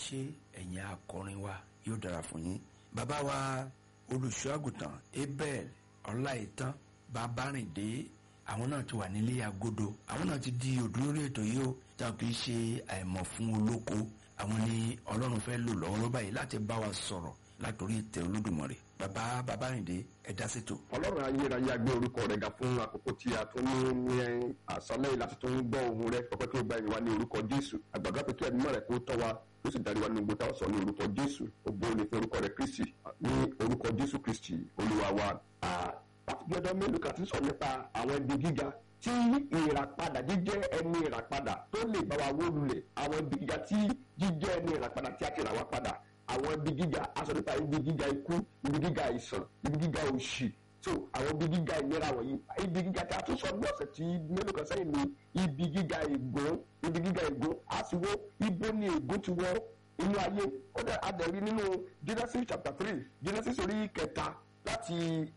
ṣé ẹ̀yin akọrin wa yóò dára fún yín bàbá wa olùṣọ́ àgùntàn abel ọláìtàn babárìndé àwọn náà ti wà nílé agodo àwọn náà ti di òdúrórí ètò yìí ó táwọn kì í ṣe àìmọ̀ fún olóko àwọn ni ọlọ́run fẹ́ lò lọ́wọ́ báyìí láti bá wa sọ̀rọ̀ látòrí ìtẹ́ olódùmarè bàbá babárìndé ẹ̀dá ṣètò. ọlọ́run ayérayé agbé orúkọ rẹ̀ ga fún àkókò tí a tún ní ní àṣálẹ́ yìí láti tún gbọ́ ohun rẹ̀ ọpẹ́ tí ó gba ìwà ní orúkọ jésù àgbàdo pé kí ẹ̀mí rẹ̀ kó tọ́ wa ó sì darí wa ní gbogbo táwọn sọ ní orúkọ jésù ògbó ní fún orúkọ rẹ̀ kristi ní orúkọ jésù kristi olúwa wa. láti bí ọdọ mélòó kan ti sọ nípa àwọn ibi gíga tí ìràpadà jíjẹ́ ẹni ìràpadà tó lè bá wa wó lulẹ̀ àwọn ibi gíga tí jíjẹ́ ẹni ìràpadà tí a ti rà wá padà àwọn ibi gíga aṣọ nípa ibi gíga ikú ibi gíga àìsàn ibi gíga òṣì so àwọn ibi gíga ìlera wọ̀nyí ibi gíga tí a tún sọ ní ọ̀sẹ̀ tí mélòó kan sẹ́yìn ní ibi gíga ègún ibi gíga ègún a sì wo ibo ni ègún ti wọ inú ayé ó dẹ̀ adẹ̀rí nínú Genesis chapter three Genesis orí kẹta láti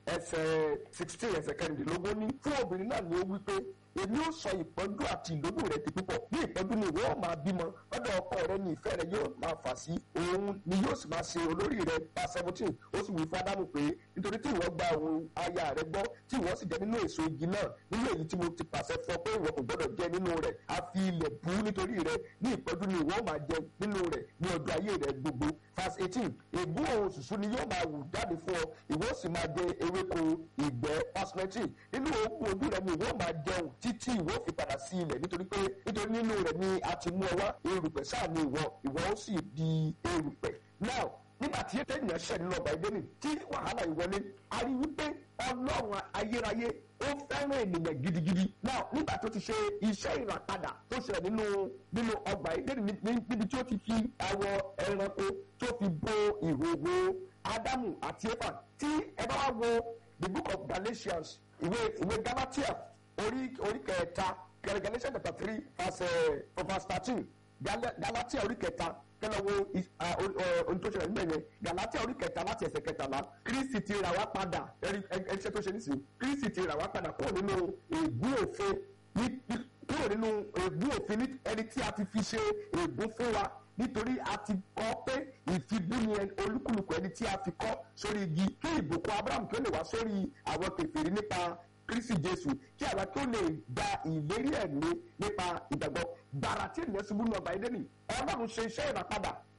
ẹsẹ̀ sixteen ẹsẹ̀ kẹrìndínlógún ní fún obìnrin náà ni ó wí pé èmi ó sọ ìpọ́njú àti ìlójú rẹ di púpọ̀ bí ìpọ́njú ni ìwọ ó máa bímọ lọ́dọ̀ ọkọ rẹ ni ìfẹ́ rẹ yóò máa fà sí òun ni yóò sì máa ṣe olórí rẹ pa seventeen ó sì wí fún ádámù pé nítorí tí ìwọ gba òun aya rẹ gbọ́ tí ìwọ sì jẹ nínú èso igi náà nínú èyí tí mo ti pàṣẹ fún ọ pé ìwọ kò gbọdọ̀ jẹ nínú rẹ a fi ilẹ̀ bú nítorí rẹ ní ìpọ́njú ni ìwọ ó máa jẹ nínú rẹ ní ọjọ́ ayé rẹ gbogbo verse eighteen ègún òun ṣùṣú ni yóò máa wù jáde fún ọ ìwọ sì máa jẹ ewéko ìgbẹ́ verse nineteen nínú ogun ojú rẹ ni ìwọ máa jẹun títí ìwọ fi padà sí ilẹ̀ nítorí pé nítorí nínú rẹ̀ ni a ti mú ọ wá erùpẹ̀ sáà ni ìwọ ìwọ ó sì di erùpẹ̀ now nígbà tí ènìyàn ṣẹ̀ nínú ọgbà ìdẹ́nì tí wàhálà ìwọlé a rí wípé ọlọ́run ayérayé ó fẹ́ràn ènìyàn gidigidi now nígbà tó ti ṣe iṣẹ́ ìràpadà tó ṣẹlẹ̀ nínú nínú ọgbà ìdẹ́nì níbi tí ó ti fi awọ ẹranko tó fi bo ìhòòhò ádámù àti éfà tí ẹ bá wá wo the book of Galatians ìwé ìwé Galatia orí orí kẹta Galatians chapter three verse verse thirteen Galatia orí kẹta kẹlẹ wo ohun tó ṣẹlẹ̀ níbẹ̀ yẹn Galatia orí kẹta láti ẹsẹ̀ kẹtàlá Kristi ti rà wá padà ẹṣẹ tó ṣe nísìnyí Kristi ti rà wá padà kúrò nínú ègún òfin kúrò nínú ègún òfin ẹni tí a ti fi ṣe ègún fún wa nítorí a ti kọ́ pé ìfibúni olúkúlùkù ẹni tí a fi kọ́ sórí igi kí ìbùkún Abraham kí ó lè wá sórí àwọn kèfèrí nípa kristi jésù kí àwa kí ó lè gba ìlérí ẹ̀mí nípa ìgbàgbọ́ gbàrà tí ènìyàn ṣubú ní ọgbà Édẹ́nì ọlọ́run ṣe iṣẹ́ ìràpadà